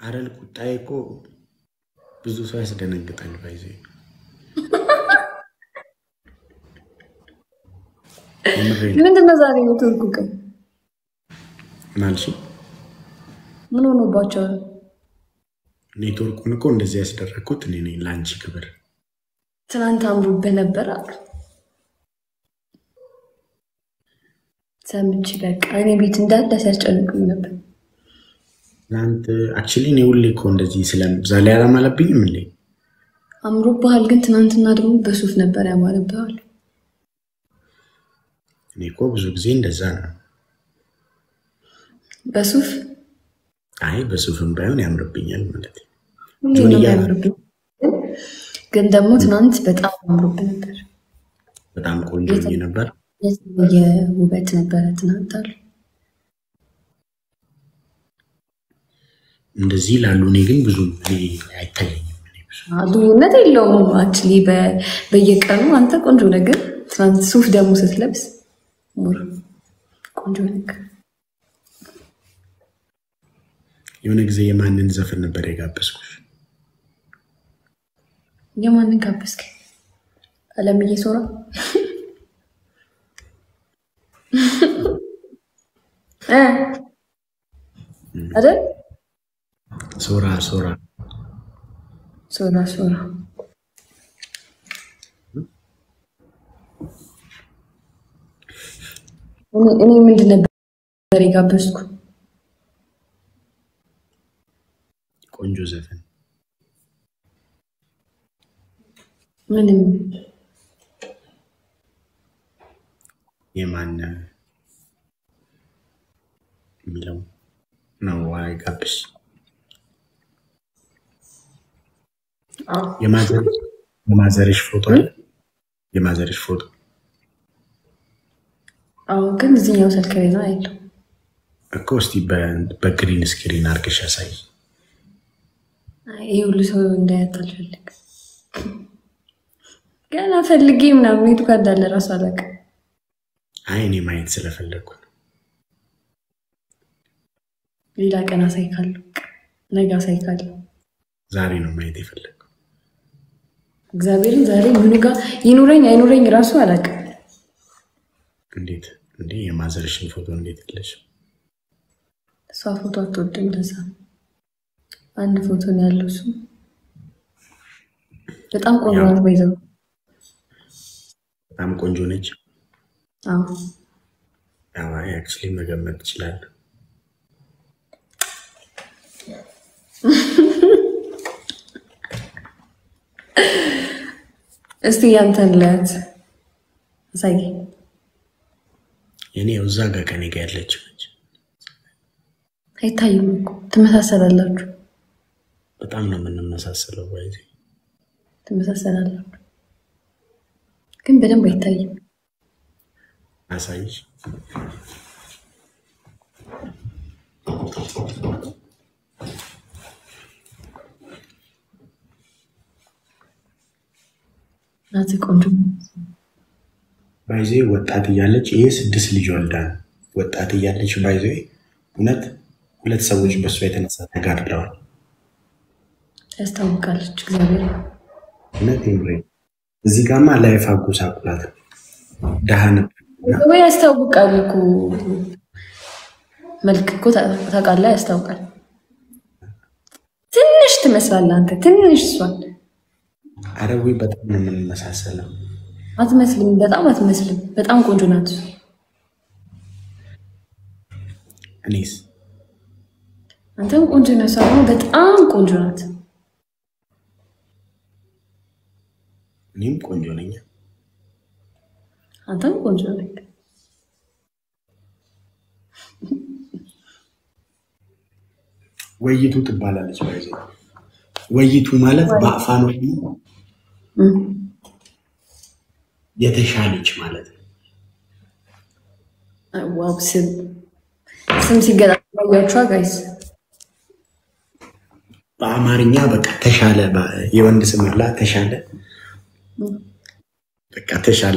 አረል ቁጣዬ እኮ ብዙ ሰው ያስደነግጣል። ባይዘ ምንድነው ዛሬ ኔትወርኩ ቀን ማልሽ ምን ሆኖባቸዋል? ኔትወርኩን እኮ እንደዚህ ያስደረግኩት እኔ ነኝ ለአንቺ ክብር። ትናንት አምሮብህ ነበር አሉ ሰምቼ በቃ እኔ ቤት እንዳለ ሲያስጨንቁኝ ነበር። ትናንት አክቹዋሊ እኔ ሁሌ እኮ እንደዚህ ስለ ዛሬ አላማለብኝም እንዴ? አምሮብሃል፣ ግን ትናንትና ደግሞ በሱፍ ነበር ያማረብሃል። እኔ እኮ ብዙ ጊዜ እንደዛ ነው። በሱፍ አይ በሱፍም ባይሆን ያምርብኛል ማለት ነው። ሁሌ ጆን ነው እያለ የሚያምርብህ፣ ግን ደግሞ ትናንት በጣም አምሮብህ ነበር። በጣም ቆንጆ ሆኜ ነበር። የተለየ ውበት ነበረ ትናንት አሉ። እንደዚህ ላሉ እኔ ግን ብዙ እኔ አይታየኝም። እኔ ብዙ ልዩነት የለውም። አክቹዋሊ በየቀኑ አንተ ቆንጆ ነገር፣ ትናንት ሱፍ ደግሞ ስትለብስ ሙር ቆንጆ ነገር። የሆነ ጊዜ የማንን ዘፈን ነበር የጋበዝኩሽ? የማንን ጋበዝክ? አለምዬ ሶራ እ አይደል? ሶራ ሶራ ሶራ ሶራ እኔ- እኔ ምንድን ነበር የጋበዝኩ? ቆንጆ ዘፈን ምንም የማን የሚለው ነው አይጋብሽ የማዘርሽ የማዘርሽ ፎቶ አለ የማዘርሽ ፎቶ አዎ፣ ግን እዚህኛው ስልክ ላይ ነው ያለው። እኮ እስቲ በ- በግሪን ስክሪን አድርገሽ ያሳይ ይሄ ሁሉ ሰው እንዳያት አልፈልግም። ገና ፈልጌ ምናምን የቱ ጋር እንዳለ እራሱ አላውቅም። አይ እኔ ማየት ስለፈለግኩ ነው ሌላ ቀን አሳይካለሁ፣ ነገ አሳይካለሁ። ዛሬ ነው ማየት የፈለግኩ እግዚአብሔርን ዛሬ ምኑ ጋር ይኑረኝ አይኑረኝ እራሱ አላውቅም። እንዴት እንዴ የማዘርሽን ፎቶ እንዴት የለሽ እሷ ፎቶ አትወድም፣ ለዛ ነው። አንድ ፎቶ ነው ያለው እሱ በጣም ቆንጆ ያው- ናት። በይዘው በጣም ቆንጆ ነች አዎ አይ አክቹዋሊ መገመት ትችላለህ እስቲ ያንተን ለት አሳይ። የኔ ያው እዛ ጋር ከኔ ጋር ያለችው ነች አይታይም እኮ ትመሳሰላላችሁ፣ በጣም ነው የምንመሳሰለው ባይዜ ትመሳሰላላችሁ፣ ግን በደንብ አይታይም። አሳይሽ ናት ቆንጆ ባይዜ ወጣት እያለች ይሄ ስድስት ልጅ ወልዳ ነው። ወጣት እያለች ባይዜ እውነት ሁለት ሰዎች በእሷ የተነሳ ተጋድለዋል። ያስታውቃለች። እግዚአብሔር እውነት ምሬ እዚህ ጋማ ላይፍ አጎሳቁላት ደሃ ነበር እና ወይ ያስታውቃል እኮ መልክ እኮ ታውቃለህ፣ ያስታውቃል። ትንሽ ትመስላለህ አንተ ትንሽ፣ እሷን አረዊ በጣም ነው የምንመሳሰለው። አትመስልም፣ በጣም አትመስልም። በጣም ቆንጆ ናት። እኔስ አንተም ቆንጆ ነህ፣ እሷ ደግሞ በጣም ቆንጆ ናት። እኔም ቆንጆ ነኝ። አንተም ቆንጆ ነህ። ወይቱ ትባላለች። ባይዜ ወይቱ ማለት በአፋን ኦሮሞ እም። የተሻለች ማለት ነው። ዋው ስም ስም ሲገጣያችኋ ጋይስ በአማርኛ በቃ ተሻለ በ- የወንድ ስም አላ ተሻለ በቃ ተሻለ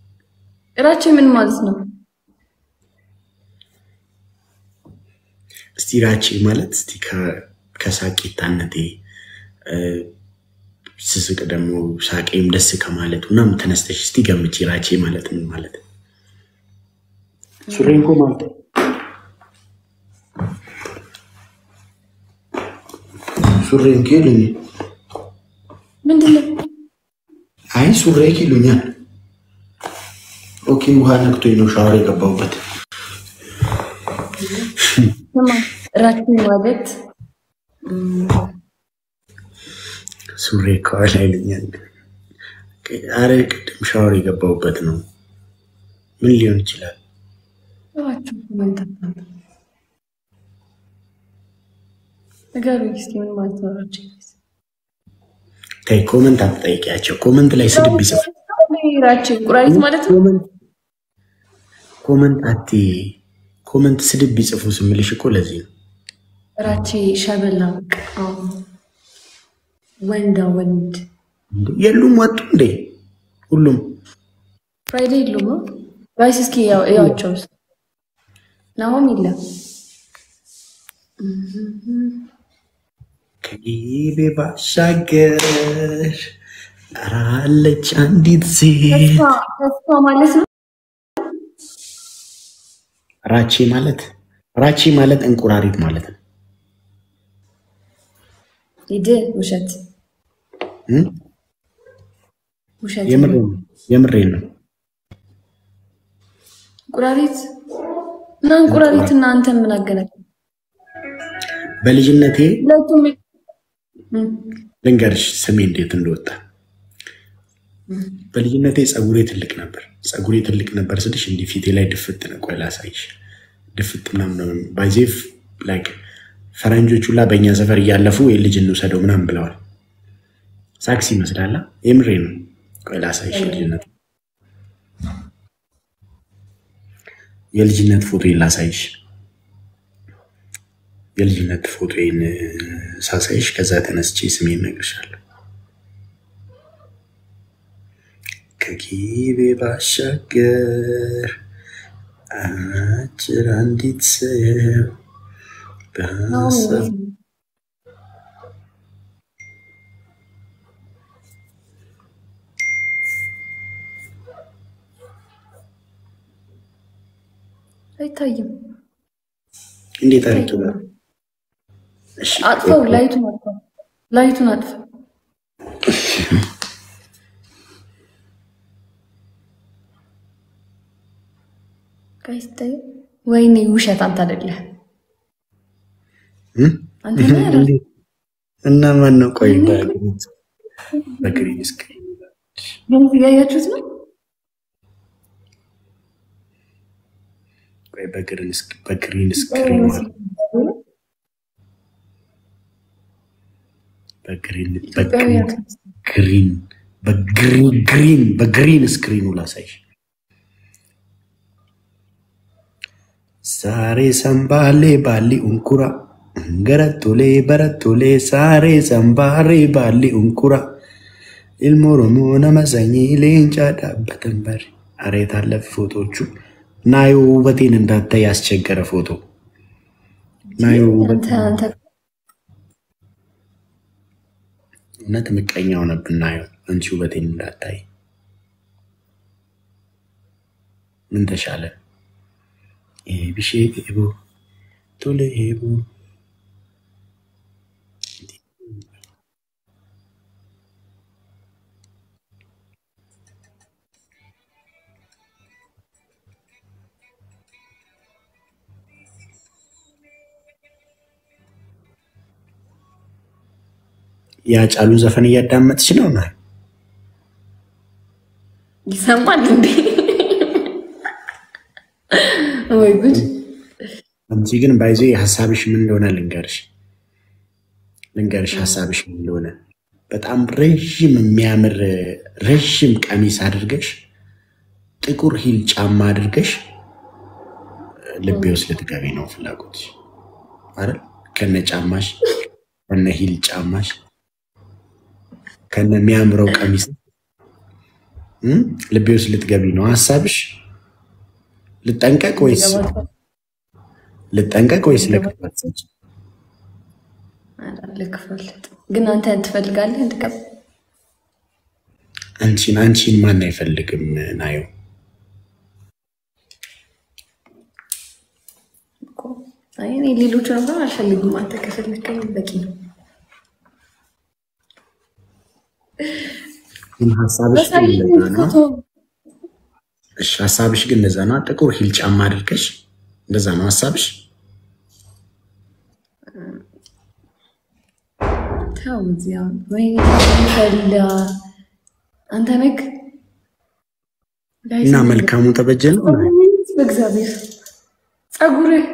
እራቼ ምን ማለት ነው? እስቲ ራቼ ማለት እስቲ ከ- ከሳቂታነቴ እ፣ ስስቅ ደግሞ ሳቄም ደስ ከማለቱ ምናምን ተነስተሽ እስቲ ገምቼ ራቼ ማለት ምን ማለት ነው? ሱሬን እኮ ማለት ሱሬን ኬሉኝ ምንድን ነው? አይ ሱሬ ይሉኛል። ኦኬ ውሃ ነክቶኝ ነው ሻወር የገባሁበት። ስማ ራቼ ማለት እም፣ ሱሬ ከኋላ ይሉኛል። አረ ቅድም ሻወር የገባሁበት ነው። ምን ሊሆን ይችላል? እባክህ ኮመንት አታምጣ። ንገሩኝ እስኪ ምን ማለት ነው ራቼ? ተይ ኮመንት አትጠይቂያቸው። ኮመንት ላይ ስድብ ይጽፍ ራቼ እንቁራሪት ማለት ነው። ኮመንት አት ኮመንት ስድብ ቢጽፉ ስምልሽ እኮ ለዚህ ነው። ራቼ ሸበላ በቃ አዎ። ወንዳ ወንድ እንዴ የሉም ወጡ እንዴ ሁሉም ፍራይዴ የሉም ነው ጋይስ። እስኪ ያው እያቸው ውስጥ ናሆም የለም። ከጊቤ ባሻገር አለች አንዲት ሴት ተስፋ ተስፋ ማለት ነው። ራቼ ማለት ራቼ ማለት እንቁራሪት ማለት ነው። ሂድ ውሸት እ? ውሸት የምሬን ነው የምሬን ነው። እንቁራሪት እና እንቁራሪት እና አንተ ምን አገናኝ? በልጅነቴ ሁለቱም እም፣ ልንገርሽ ስሜ እንዴት እንደወጣ። በልጅነቴ ፀጉሬ ትልቅ ነበር። ፀጉሬ ትልቅ ነበር ስልሽ እንዲህ ፊቴ ላይ ድፍት ነው። ቆይ ላሳይሽ። ድፍት ምናምን ነው ባይዜፍ ላይክ ፈረንጆቹ ላ በእኛ ሰፈር እያለፉ የልጅ እንውሰደው ምናምን ብለዋል። ሳክስ ይመስላላ። የምሬ ነው። ቆይ ላሳይሽ የልጅነት የልጅነት ፎቶ ላሳይሽ። የልጅነት ፎቶዬን ሳሳይሽ ከዛ ተነስቼ ስሜን እነግርሻለሁ። ከጊቤ ባሻገር አጭር አንዲት ሰው ናሆም በሀሳብ እንዴት ነው? አይታይም። እንዴት አድርጌ ነው? እሺ አጥፈው፣ ላይቱን አጥፈው፣ ላይቱን አጥፈው። ጋይስ ታይ ወይኔ ውሸት አንተ አይደለህ እ? አንተ ነህ አይደል? እና ማን ነው? ቆይ በግሪን በግሪን ስክሪን ግን እያያችሁት ነው። ቆይ በግሪን ስክ- በግሪን ስክሪን ማለት በግሪን ኢትዮጵያውያን በግሪን በግሪን ግሪን በግሪን ስክሪኑ ላሳይሽ። ሳሬ ሰምባሌ ባሊ ኡንኩራ ገረቶሌ በረቶሌ ሳሬ ሰምባሬ ባሊ ኡንኩራ ኢልሞ ኦሮሞ ነመሰኝ ሌንጫ ዳበተን በሪ አሬት አለፍ ፎቶቹ ናዮ ውበቴን እንዳታይ ያስቸገረ ፎቶ ናዮ ውበት አንተ አንተ እውነት ምቀኛ ሆነብን። ናዮ አንቺ ውበቴን እንዳታይ ምን ተሻለ? ኤቢሼ ኤቦ ቶሌ ኤቦ የአጫሉ ዘፈን እያዳመጥች ነው ና ይሰማል እንዴ? ወይ ጉድ! አንቺ ግን ባይዞ ሀሳብሽ ምን እንደሆነ ልንገርሽ ልንገርሽ ሀሳብሽ ምን እንደሆነ በጣም ረዥም የሚያምር ረዥም ቀሚስ አድርገሽ ጥቁር ሂል ጫማ አድርገሽ ልቤ ውስጥ ልትገቢ ነው ፍላጎትሽ አይደል? ከነ ጫማሽ ከነ ሂል ጫማሽ ከነ የሚያምረው ቀሚስ እም? ልቤ ውስጥ ልትገቢ ነው ሀሳብሽ። ልጠንቀቅ ወይስ ልጠንቀቅ ወይስ ለክፋት? ልክፈል ግን አንተ ትፈልጋለህ እንድቀብ አንቺን አንቺን ማን አይፈልግም? ናየው እኮ። አይ እኔ ሌሎቹን እንኳን አልፈልግም። አንተ ከፈለግከኝ በቂ ነው። ግን ሀሳብሽ ግን በሳይ እንደዛ ነው። ፎቶ እሺ ሀሳብሽ ግን እንደዛ ነው። ጥቁር ሂል ጫማ አድርገሽ እንደዛ ነው ሀሳብሽ። ተው እዚያ ወይ ፈላ አንተ ነክ እና መልካሙ ተበጀ ነው። በእግዚአብሔር ጸጉርህ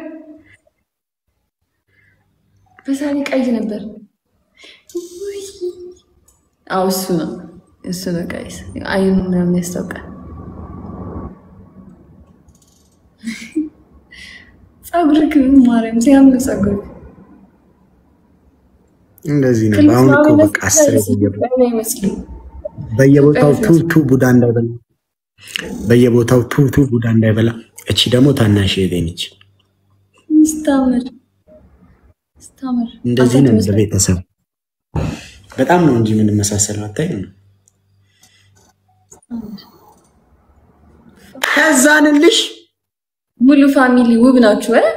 በሳሌ ቀይ ነበር። ውይ! አዎ እሱ ነው እሱ ነው ቀይስ አይኑ ምናምን ያስታውቃል። ጸጉርህ ግን ማርያም ሲያምር ጸጉር እንደዚህ ነው። አሁን እኮ በቃ አስር አይመስልም። በየቦታው ቱቱ ቡዳ እንዳይበላ በየቦታው ቱቱ ቡዳ እንዳይበላ። እቺ ደግሞ ታናሽ እህቴ ነች። ስታምር ስታምር እንደዚህ አንተ ነው ትመስላለህ። በቤተሰብ በጣም ነው እንጂ የምንመሳሰለው አታይ ነው። ከዛንልሽ ሙሉ ፋሚሊ ውብ ናችሁ እ?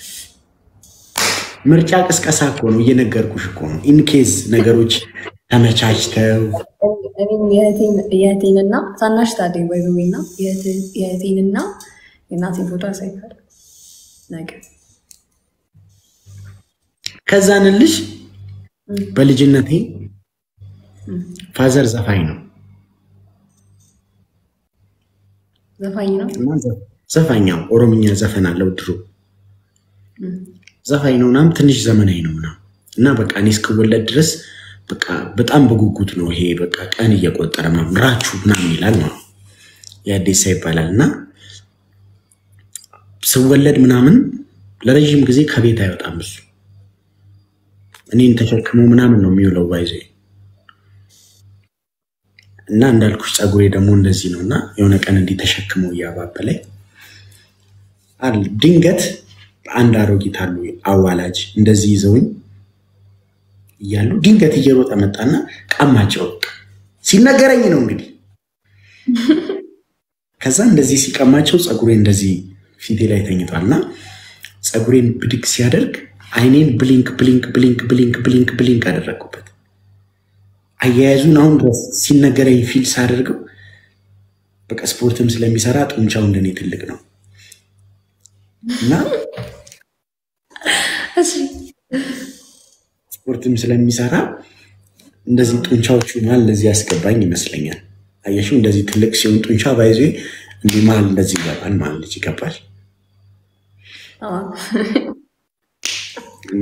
ምርጫ ቅስቀሳ እኮ ነው እየነገርኩሽ እኮ ነው። ኢንኬዝ ነገሮች ተመቻችተው እኔም የእህቴን- የእህቴንና ታናሽ ታደኝ ወይና የእህቴንና የእናቴን ፎቶ አሳይታል ነገር ከዛንልሽ በልጅነቴ ፋዘር ዘፋኝ ነው ዘፋኝ ነው። እና ዘ- ዘፋኛው ኦሮምኛ ዘፈን አለው ድሮ ዘፋኝ ነው ምናምን ትንሽ ዘመናዊ ነው ምናምን እና በቃ እኔ እስክወለድ ድረስ በቃ በጣም በጉጉት ነው ይሄ በቃ ቀን እየቆጠረ ምናምን ራችሁ ምናምን ይላል ማለት ነው። የአዴሳ ይባላል እና ስወለድ ምናምን ለረዥም ጊዜ ከቤት አይወጣም እሱ እኔን ተሸክሞ ምናምን ነው የሚውለው ባይዘ እና እንዳልኩሽ ፀጉሬ ደግሞ እንደዚህ ነው እና የሆነ ቀን እንዲህ ተሸክመው እያባበለኝ አለ ድንገት አንድ አሮጊት አሉ አዋላጅ እንደዚህ ይዘውኝ እያሉ ድንገት እየሮጠ መጣና ቀማቸው። በቃ ሲነገረኝ ነው እንግዲህ። ከዛ እንደዚህ ሲቀማቸው ፀጉሬ እንደዚህ ፊቴ ላይ ተኝቷል እና ፀጉሬን ብድግ ሲያደርግ አይኔን ብሊንክ ብሊንክ ብሊንክ ብሊንክ ብሊንክ ብሊንክ አደረግኩበት። አያያዙን አሁን ድረስ ሲነገረኝ ፊል ሳደርገው በቃ ስፖርትም ስለሚሰራ ጡንቻው እንደኔ ትልቅ ነው እና እሺ ስፖርትም ስለሚሰራ እንደዚህ ጡንቻዎቹ መሀል እንደዚህ ያስገባኝ ይመስለኛል። አየሽው፣ እንደዚህ ትልቅ ሲሆን ጡንቻ ባይዞ እንዲህ መሀል እንደዚህ ይገባል ማለት ልጅ ይገባል አዎ። እና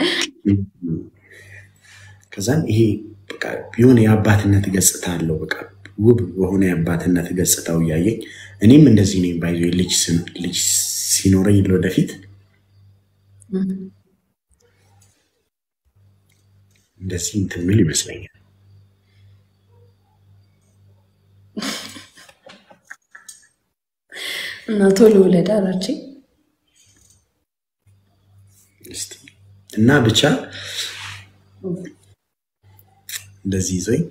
ከዛም ይሄ በቃ የሆነ የአባትነት ገጽታ አለው። በቃ ውብ በሆነ የአባትነት ገጽታው እያየኝ እኔም እንደዚህ ነኝ ባይዞ ልጅ ስን- ልጅ ሲኖረኝ ለወደፊት እንደዚህ እንትን ምል ይመስለኛል። እና ቶሎ ውለድ አላችኝ። እስቲ እና ብቻ እንደዚህ ይዞኝ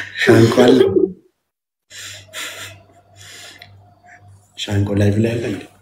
ሻንቋል ሻንቆ ላይ ብላ ያለ እንዴ?